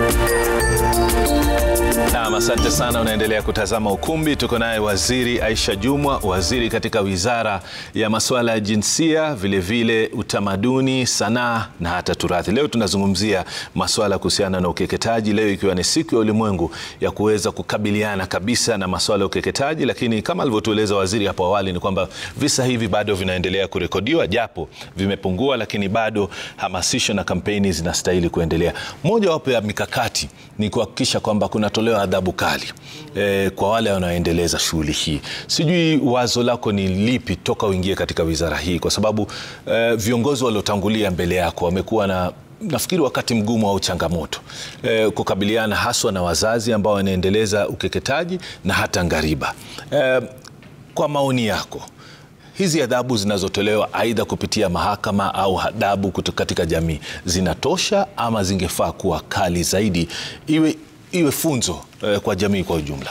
Naam, asante sana. Unaendelea kutazama Ukumbi. Tuko naye Waziri Aisha Jumwa, waziri katika Wizara ya Masuala ya Jinsia, vilevile vile utamaduni, sanaa na hata turathi. Leo tunazungumzia masuala kuhusiana na ukeketaji, leo ikiwa ni siku ya ulimwengu ya kuweza kukabiliana kabisa na masuala ya ukeketaji, lakini kama alivyotueleza waziri hapo awali ni kwamba visa hivi bado vinaendelea kurekodiwa, japo vimepungua, lakini bado hamasisho na kampeni zinastahili kuendelea. Mojawapo ya mikakati ni kuhakikisha kwamba kunatolewa adhabu kali e, kwa wale wanaoendeleza shughuli hii. Sijui wazo lako ni lipi toka uingie katika wizara hii, kwa sababu e, viongozi waliotangulia mbele yako wamekuwa na nafikiri wakati mgumu au changamoto e, kukabiliana haswa na wazazi ambao wanaendeleza ukeketaji na hata ngariba. E, kwa maoni yako hizi adhabu zinazotolewa aidha kupitia mahakama au adhabu katika jamii zinatosha ama zingefaa kuwa kali zaidi, iwe, iwe funzo eh, kwa jamii kwa ujumla?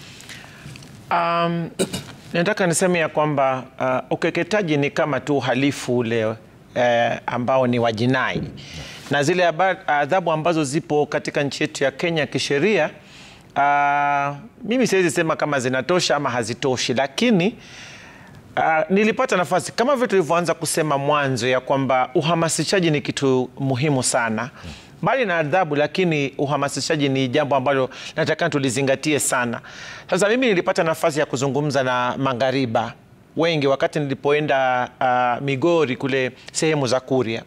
Um, nataka niseme ya kwamba uh, ukeketaji ni kama tu uhalifu ule uh, ambao ni wa jinai na zile adhabu ambazo zipo katika nchi yetu ya Kenya kisheria, uh, mimi siwezi sema kama zinatosha ama hazitoshi, lakini Uh, nilipata nafasi kama vile tulivyoanza kusema mwanzo ya kwamba uhamasishaji ni kitu muhimu sana mbali na adhabu, lakini uhamasishaji ni jambo ambalo nataka tulizingatie sana. Sasa mimi nilipata nafasi ya kuzungumza na mangariba wengi wakati nilipoenda uh, Migori kule sehemu za Kuria,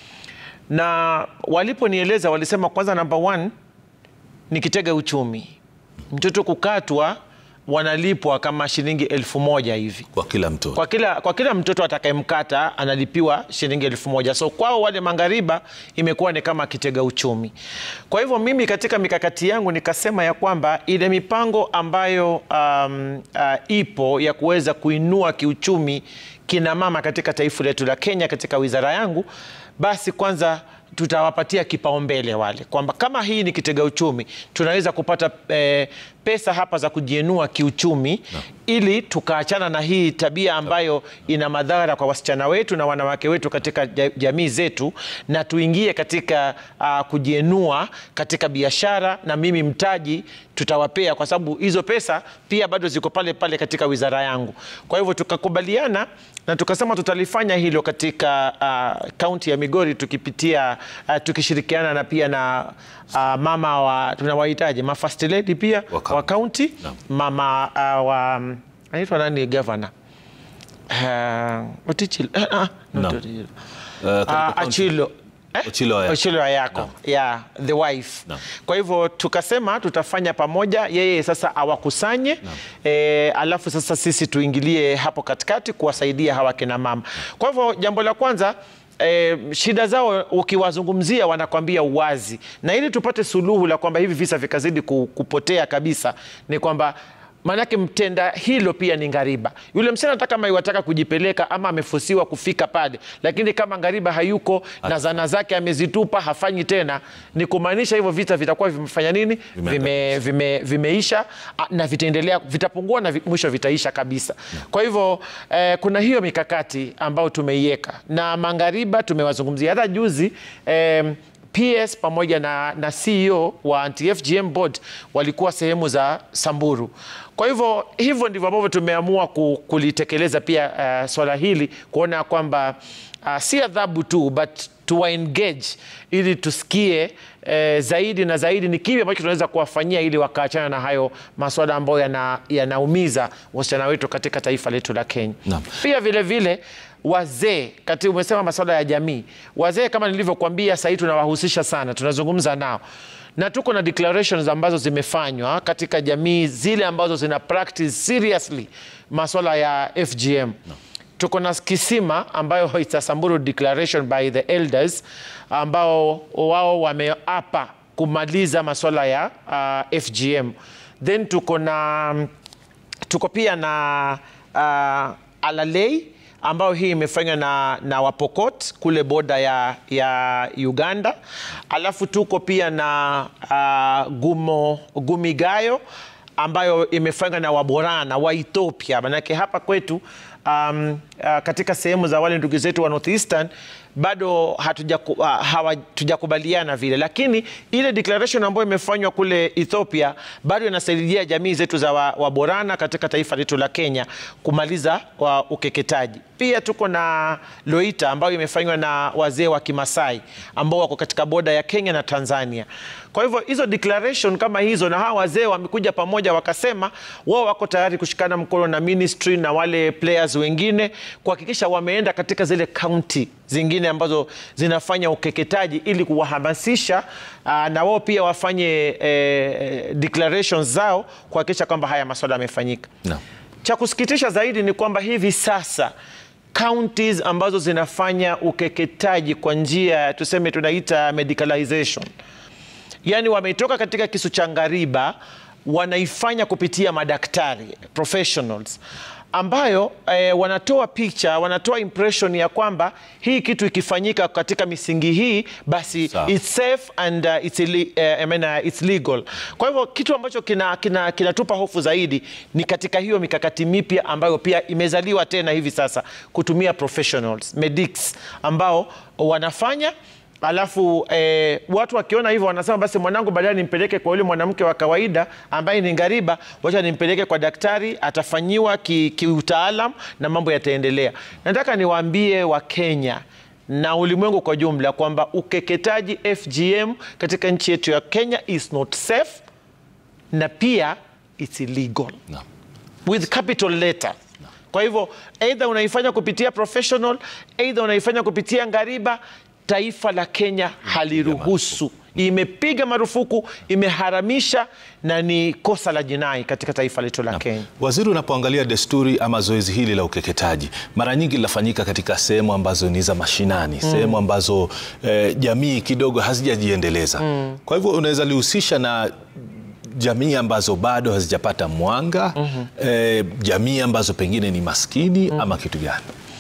na waliponieleza walisema, kwanza, namba one ni kitega uchumi, mtoto kukatwa wanalipwa kama shilingi elfu moja hivi kwa kila mtoto, kwa kila, kwa kila mtoto atakayemkata analipiwa shilingi elfu moja So kwao wale mangariba imekuwa ni kama kitega uchumi. Kwa hivyo mimi katika mikakati yangu nikasema ya kwamba ile mipango ambayo um, uh, ipo ya kuweza kuinua kiuchumi kina mama katika taifa letu la Kenya katika wizara yangu, basi kwanza tutawapatia kipaumbele wale, kwamba kama hii ni kitega uchumi, tunaweza kupata eh, pesa hapa za kujiinua kiuchumi no. ili tukaachana na hii tabia ambayo ina madhara kwa wasichana wetu na wanawake wetu katika jamii zetu, na tuingie katika uh, kujiinua katika biashara, na mimi mtaji tutawapea, kwa sababu hizo pesa pia bado ziko pale pale katika wizara yangu. Kwa hivyo tukakubaliana na tukasema tutalifanya hilo katika kaunti uh, ya Migori tukipitia uh, tukishirikiana na pia na uh, mama wa tunawahitaji ma first lady pia wa kaunti no. mama uh, wa anaitwa nani governor uh, Otichilo uh, uh, no. uh, Achilo Ochilo Ayako, Ochilo Ayako. No. Yeah, the wife no. Kwa hivyo tukasema tutafanya pamoja, yeye sasa awakusanye no. E, alafu sasa sisi tuingilie hapo katikati kuwasaidia hawa kina mama. Kwa hivyo jambo la kwanza E, shida zao ukiwazungumzia wanakwambia uwazi, na ili tupate suluhu la kwamba hivi visa vikazidi kupotea kabisa, ni kwamba maanake mtenda hilo pia ni ngariba. Yule msichana hata kama iwataka kujipeleka ama amefusiwa kufika pale, lakini kama ngariba hayuko Ati. na zana zake amezitupa, hafanyi tena, ni kumaanisha hivyo vita vitakuwa vimefanya nini? Vime, vime, vimeisha na vitaendelea, vitapungua na mwisho vitaisha kabisa no. Kwa hivyo eh, kuna hiyo mikakati ambayo tumeiweka na mangariba tumewazungumzia hata juzi eh, PS pamoja na, na CEO wa anti-FGM board walikuwa sehemu za Samburu. Kwa hivyo hivyo ndivyo ambavyo tumeamua kulitekeleza pia uh, swala hili kuona kwamba uh, si adhabu tu but tuwa engage ili tusikie eh, zaidi na zaidi ni kipi ambacho tunaweza kuwafanyia ili wakaachana na hayo maswala ambayo yanaumiza yana wasichana wetu katika taifa letu la Kenya. Naam. Pia vile vile wazee kati, umesema masuala ya jamii, wazee kama nilivyokuambia, sahii tunawahusisha sana, tunazungumza nao na tuko na declarations ambazo zimefanywa katika jamii zile ambazo zina practice seriously masuala ya FGM no. Tuko na kisima ambayo it's a Samburu declaration by the elders ambao wao wameapa kumaliza masuala ya uh, FGM. Then tuko na tuko pia na uh, Alalei ambayo hii imefanywa na, na Wapokot kule boda ya, ya Uganda. Alafu tuko pia na uh, Gumo, Gumigayo ambayo imefanywa na Waborana wa Ethiopia. Manake hapa kwetu um, uh, katika sehemu za wale ndugu zetu wa Northeastern bado hatujaku- ah, hawatujakubaliana vile, lakini ile declaration ambayo imefanywa kule Ethiopia bado inasaidia jamii zetu za wa- Waborana katika taifa letu la Kenya kumaliza wa ukeketaji. Pia tuko na Loita ambayo imefanywa na wazee wa Kimasai ambao wako katika boda ya Kenya na Tanzania. Kwa hivyo hizo declaration kama hizo, na hawa wazee wamekuja pamoja wakasema wao wako tayari kushikana mkono na ministry na wale players wengine kuhakikisha wameenda katika zile kaunti zingine ambazo zinafanya ukeketaji ili kuwahamasisha ah, na wao pia wafanye eh, declarations zao kuhakikisha kwamba haya masuala yamefanyika. Naam. Cha kusikitisha zaidi ni kwamba hivi sasa counties ambazo zinafanya ukeketaji kwa njia tuseme tunaita medicalization, yaani wametoka katika kisu cha ngariba wanaifanya kupitia madaktari professionals ambayo eh, wanatoa picha, wanatoa impression ya kwamba hii kitu ikifanyika katika misingi hii basi Sawa. it's safe and uh, it's, illi- eh, I mean, uh, it's legal. Kwa hivyo kitu ambacho kinatupa kina, kinatupa hofu zaidi ni katika hiyo mikakati mipya ambayo pia imezaliwa tena hivi sasa kutumia professionals medics ambao wanafanya alafu eh, watu wakiona hivyo wanasema basi mwanangu baadaye nimpeleke kwa yule mwanamke wa kawaida ambaye ni ngariba, wacha nimpeleke kwa daktari, atafanyiwa ki- kiutaalam na mambo yataendelea. Nataka niwaambie Wakenya na ulimwengu kwa jumla kwamba ukeketaji FGM katika nchi yetu ya Kenya is not safe na pia it's illegal Naam. with capital letter. Kwa hivyo either unaifanya kupitia professional, either unaifanya kupitia ngariba, taifa la Kenya haliruhusu. Imepiga marufuku, imeharamisha na ni kosa la jinai katika taifa letu la Kenya. Waziri, unapoangalia desturi ama zoezi hili la ukeketaji mara nyingi linafanyika katika sehemu ambazo ni za mashinani, sehemu ambazo eh, jamii kidogo hazijajiendeleza. Kwa hivyo unaweza lihusisha na jamii ambazo bado hazijapata mwanga, eh, jamii ambazo pengine ni maskini ama kitu gani?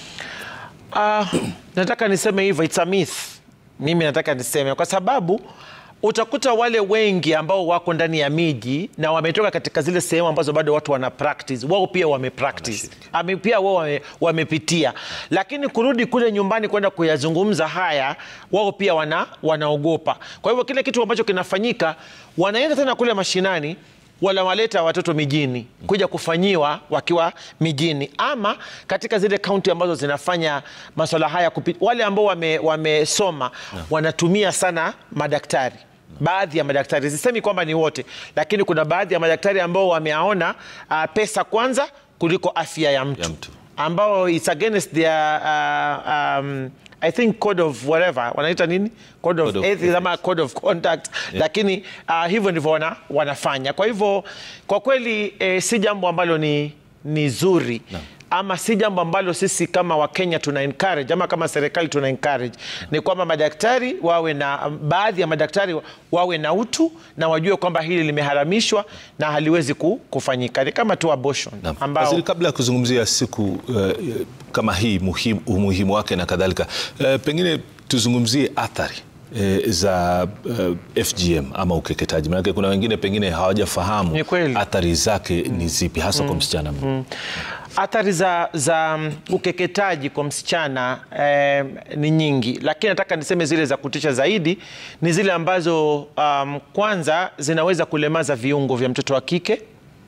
Ah, nataka niseme hivyo, it's a myth. Mimi nataka niseme kwa sababu utakuta wale wengi ambao wako ndani ya miji na wametoka katika zile sehemu ambazo bado watu wana practice, wao pia wame practice Ame, pia wao wame, wamepitia, lakini kurudi kule nyumbani kwenda kuyazungumza haya, wao pia wana, wanaogopa. Kwa hivyo kile kitu ambacho kinafanyika, wanaenda tena kule mashinani wanawaleta watoto mijini kuja kufanyiwa wakiwa mijini ama katika zile kaunti ambazo zinafanya masuala haya kupi, wale ambao wame- wamesoma wanatumia sana madaktari baadhi ya madaktari sisemi kwamba ni wote lakini kuna baadhi ya madaktari ambao wameaona uh, pesa kwanza kuliko afya ya mtu, Ya mtu. ambao it's against their uh, um, I think code of whatever wanaita nini code of, Code of ethics ama code of conduct lakini uh, hivyo ndivyo wana, wanafanya kwa hivyo kwa kweli eh, si jambo ambalo ni, ni zuri ama si jambo ambalo sisi kama Wakenya tuna encourage ama kama serikali tuna encourage ni kwamba madaktari wawe na baadhi ya madaktari wawe na utu na wajue kwamba hili limeharamishwa na haliwezi ku- kufanyika ni kama tu abortion Naam. ambao Waziri, kabla ya kuzungumzia siku eh, kama hii muhimu, umuhimu wake na kadhalika, eh, pengine tuzungumzie athari eh, za eh, FGM ama ukeketaji, maanake kuna wengine pengine hawajafahamu Ni kweli. athari zake ni zipi hasa kwa msichana mdogo. Athari za, za mm, ukeketaji kwa msichana eh, ni nyingi, lakini nataka niseme zile za kutisha zaidi ni zile ambazo um, kwanza zinaweza kulemaza viungo vya mtoto wa kike.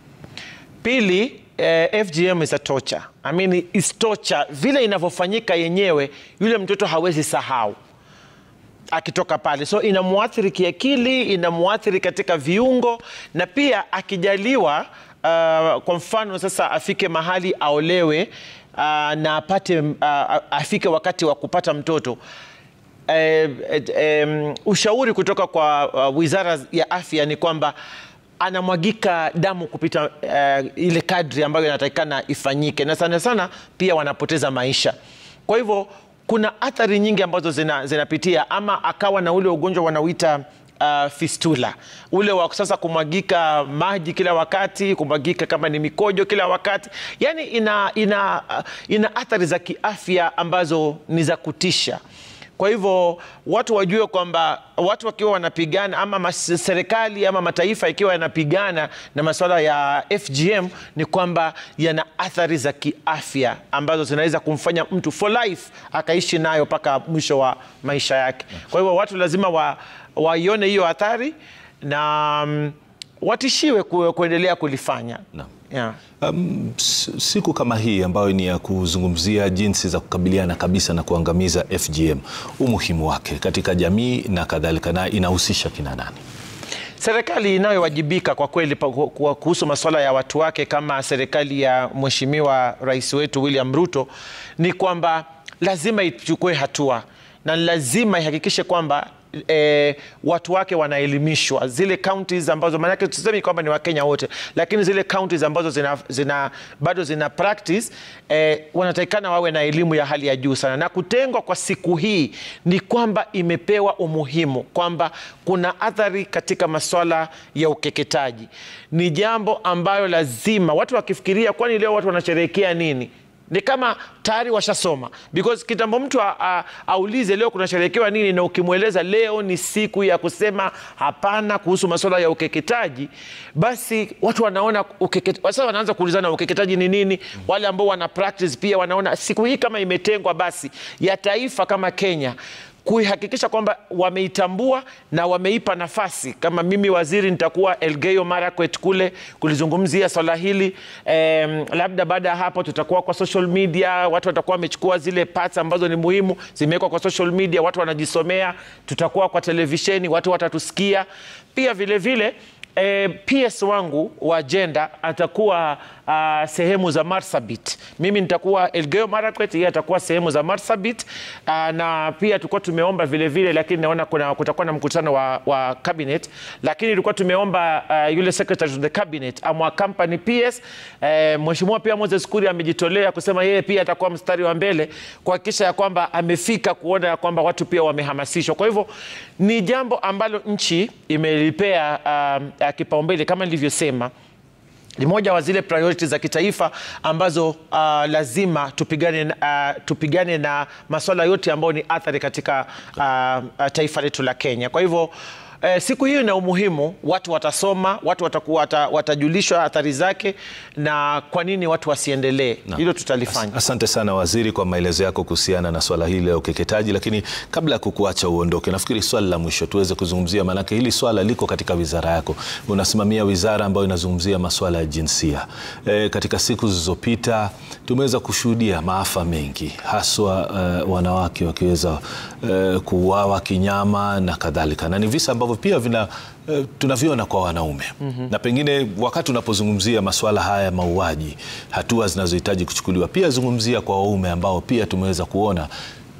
Pili, eh, FGM is a torture. I mean, is torture. Vile inavyofanyika yenyewe, yule mtoto hawezi sahau akitoka pale, so inamwathiri kiakili, inamwathiri katika viungo, na pia akijaliwa, uh, kwa mfano sasa afike mahali aolewe uh, na apate uh, afike wakati wa kupata mtoto eh, eh, em, ushauri kutoka kwa uh, Wizara ya Afya ni kwamba anamwagika damu kupita eh, ile kadri ambayo inatakikana ifanyike, na sana sana pia wanapoteza maisha. Kwa hivyo kuna athari nyingi ambazo zina, zinapitia ama akawa na ule ugonjwa wanauita uh, fistula ule wa sasa kumwagika maji kila wakati, kumwagika kama ni mikojo kila wakati, yani ina, ina, uh, ina athari za kiafya ambazo ni za kutisha. Kwa hivyo watu wajue kwamba watu wakiwa wanapigana ama mas- serikali ama mataifa ikiwa yanapigana na masuala ya FGM ni kwamba yana athari za kiafya ambazo zinaweza kumfanya mtu for life akaishi nayo mpaka mwisho wa maisha yake. Kwa hivyo watu lazima wa, waione hiyo athari na mm, watishiwe ku, kuendelea kulifanya. Naam. Yeah. Um, s- siku kama hii ambayo ni ya kuzungumzia jinsi za kukabiliana kabisa na kuangamiza FGM, umuhimu wake katika jamii na kadhalika, na inahusisha kina nani? Serikali inayowajibika kwa kweli pa- ku- ku- kuhusu masuala ya watu wake kama serikali ya Mheshimiwa Rais wetu William Ruto ni kwamba lazima ichukue hatua na lazima ihakikishe kwamba E, watu wake wanaelimishwa zile counties ambazo maanake tusemi kwamba ni Wakenya wote, lakini zile counties ambazo zina, zina, bado zina practice e, wanatakikana wawe na elimu ya hali ya juu sana, na kutengwa kwa siku hii ni kwamba imepewa umuhimu kwamba kuna athari katika masuala ya ukeketaji. Ni jambo ambayo lazima watu wakifikiria, kwani leo watu wanasherehekea nini? ni kama tayari washasoma because kitambo mtu a- a- aulize leo kunasherehekewa nini, na ukimweleza leo ni siku ya kusema hapana kuhusu masuala ya ukeketaji, basi watu wanaona ukeket... sasa wanaanza kuulizana ukeketaji ni nini. Wale ambao wana practice pia wanaona siku hii kama imetengwa basi ya taifa kama Kenya kuihakikisha kwamba wameitambua na wameipa nafasi. Kama mimi waziri nitakuwa Elgeyo Marakwet kule kulizungumzia swala hili em, labda baada ya hapo tutakuwa kwa social media, watu watakuwa wamechukua zile parts ambazo ni muhimu zimewekwa kwa social media, watu wanajisomea. Tutakuwa kwa televisheni, watu watatusikia pia vile vile E, PS wangu wa jenda atakuwa uh, sehemu za Marsabit. Mimi nitakuwa Elgeyo Marakwet, yeye atakuwa sehemu za Marsabit. Uh, na pia tulikuwa tumeomba vile vile, lakini naona kuna kutakuwa na mkutano wa, wa cabinet, lakini tulikuwa tumeomba uh, yule secretary of the cabinet amwa company PS. Eh, Mheshimiwa pia Moses Kuria amejitolea kusema yeye pia atakuwa mstari wa mbele kuhakikisha ya kwamba amefika kuona ya kwamba watu pia wamehamasishwa. Kwa hivyo ni jambo ambalo nchi imelipea um, uh, kipaumbele kama nilivyosema ni moja wa zile priorities za kitaifa ambazo uh, lazima tupigane, na- uh, tupigane na masuala yote ambayo ni athari katika uh, uh, taifa letu la Kenya. Kwa hivyo Eh, siku hiyo ina umuhimu, watu watasoma, watu watakuwa, wata, watajulishwa athari zake na kwa nini watu wasiendelee. Hilo tutalifanya. Asante sana waziri kwa maelezo yako kuhusiana na swala hili la ukeketaji, lakini kabla ya kukuacha uondoke, nafikiri swali la mwisho tuweze kuzungumzia, maanake hili swala liko katika wizara yako, unasimamia wizara ambayo inazungumzia masuala ya jinsia. E, katika siku zilizopita tumeweza kushuhudia maafa mengi, haswa uh, wanawake wakiweza uh, kuuawa kinyama na kadhalika, na ni visa ambavyo pia vina uh, tunaviona kwa wanaume na pengine wakati unapozungumzia masuala haya ya mauaji, hatua zinazohitaji kuchukuliwa, pia zungumzia kwa waume ambao pia tumeweza kuona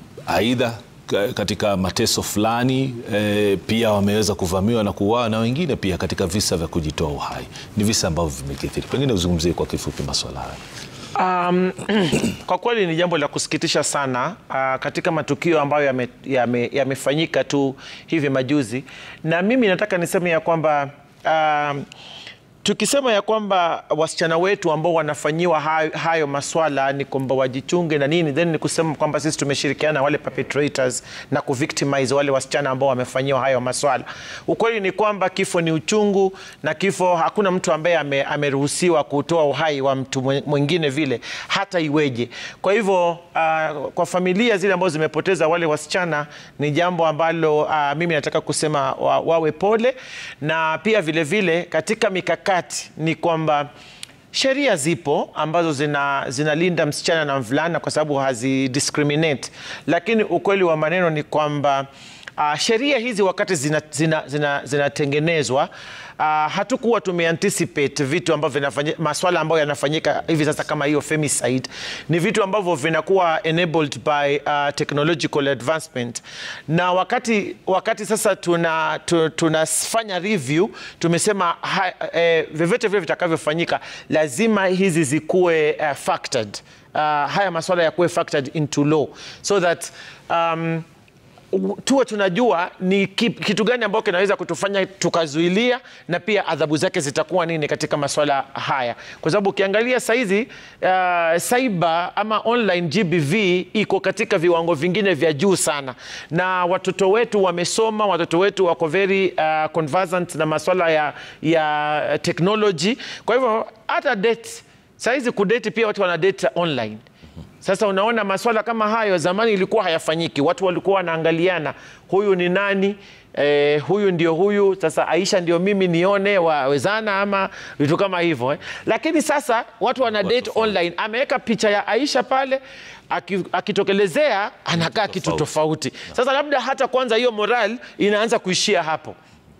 aidha ka- katika mateso fulani e, pia wameweza kuvamiwa na kuuawa na wengine pia katika visa vya kujitoa uhai. Ni visa ambavyo vimekithiri, pengine uzungumzie kwa kifupi masuala haya. Um, kwa kweli ni jambo la kusikitisha sana uh, katika matukio ambayo yamefanyika yame, yamefanyika tu hivi majuzi, na mimi nataka niseme ya kwamba um, tukisema ya kwamba wasichana wetu ambao wanafanyiwa hayo, hayo maswala ni kwamba wajichunge na nini, then ni kusema kwamba sisi tumeshirikiana na wale perpetrators na kuvictimize wale wasichana ambao wamefanyiwa hayo maswala. Ukweli ni kwamba kifo ni uchungu, na kifo hakuna mtu ambaye ame, ameruhusiwa kutoa uhai wa mtu mwe- mwingine vile hata iweje. Kwa hivyo uh, kwa familia zile ambazo zimepoteza wale wasichana ni jambo ambalo uh, mimi nataka kusema wa, wawe pole, na pia vile vile katika mikakati ni kwamba sheria zipo ambazo zina, zinalinda msichana na mvulana kwa sababu hazidiscriminate, lakini ukweli wa maneno ni kwamba uh, sheria hizi wakati zinatengenezwa zina, zina, zinatengenezwa, uh, hatukuwa tumeanticipate vitu ambavyo vinafanya maswala ambayo yanafanyika hivi sasa kama hiyo femicide ni vitu ambavyo vinakuwa enabled by uh, technological advancement na wakati, wakati sasa tuna, tu, tunafanya review tumesema ha, eh, vyovyote vile vitakavyofanyika lazima hizi zikuwe uh, factored uh, haya maswala yakuwe factored into law so that um, u- tuwe tunajua ni kip- kitu gani ambacho kinaweza kutufanya tukazuilia na pia adhabu zake zitakuwa nini katika masuala haya, kwa sababu ukiangalia saizi uh, cyber ama online GBV iko katika viwango vingine vya juu sana, na watoto wetu wamesoma, watoto wetu wako very uh, conversant na masuala ya, ya technology. Kwa hivyo hata date saizi kudate pia watu wana date online. Sasa unaona maswala kama hayo zamani ilikuwa hayafanyiki, watu walikuwa wanaangaliana, huyu ni nani? Eh, huyu ndio huyu, sasa Aisha ndio mimi nione wawezana ama vitu kama hivyo eh. Lakini sasa watu wana date online, ameweka picha ya Aisha pale aki- akitokelezea anakaa kitu tofauti. Sasa labda hata kwanza hiyo moral inaanza kuishia hapo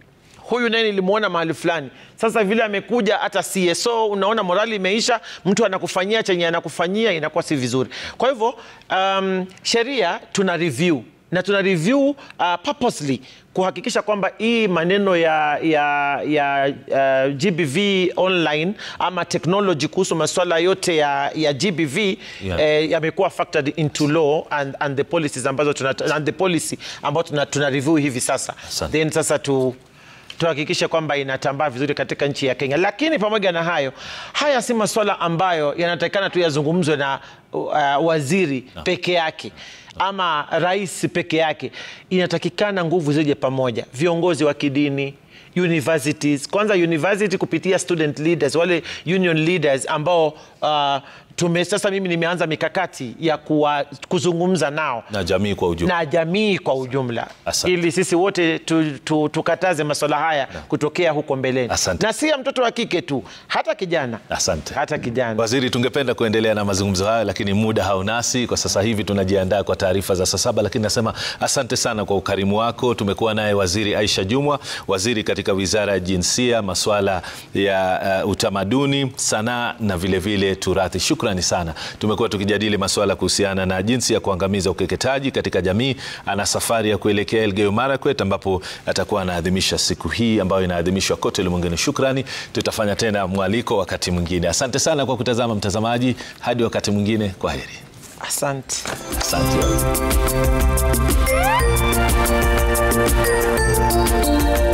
huyu naye nilimwona mahali fulani. Sasa vile amekuja hata CSO, unaona morali imeisha, mtu anakufanyia chenye anakufanyia inakuwa si vizuri. Kwa hivyo um, sheria tuna review na tuna review uh, purposely kuhakikisha kwamba hii maneno ya, ya, ya uh, GBV online ama technology kuhusu masuala yote ya, ya GBV Yeah. eh, yamekuwa factored into law and, and the policies ambazo tuna, and the policy ambayo tuna, tuna review hivi sasa Asante. then sasa tu tuhakikishe kwamba inatambaa vizuri katika nchi ya Kenya. Lakini pamoja na hayo, haya si masuala ambayo yanatakikana tu yazungumzwe na uh, waziri peke yake ama rais peke yake. Inatakikana nguvu zije pamoja, viongozi wa kidini universities kwanza university kupitia student leaders wale union leaders ambao uh, tume sasa mimi nimeanza mikakati ya kuwa, kuzungumza nao na jamii kwa ujumla. na jamii kwa ujumla Asante. ili sisi wote tu, tu, tukataze masuala haya kutokea huko mbeleni Asante. na si ya mtoto wa kike tu hata kijana Asante. hata kijana Waziri, tungependa kuendelea na mazungumzo hayo, lakini muda haunasi kwa sasa hivi. Tunajiandaa kwa taarifa za saa saba, lakini nasema asante sana kwa ukarimu wako. Tumekuwa naye Waziri Aisha Jumwa, waziri katika Wizara ya Jinsia, masuala ya uh, utamaduni, sanaa na vilevile vile turathi. Shukrani sana. Tumekuwa tukijadili masuala kuhusiana na jinsi ya kuangamiza ukeketaji katika jamii. Ana safari ya kuelekea Elgeyo Marakwet ambapo atakuwa anaadhimisha siku hii ambayo inaadhimishwa kote ulimwenguni. Shukrani, tutafanya tena mwaliko wakati mwingine. Asante sana kwa kutazama mtazamaji, hadi wakati mwingine, kwa heri. asante Asante.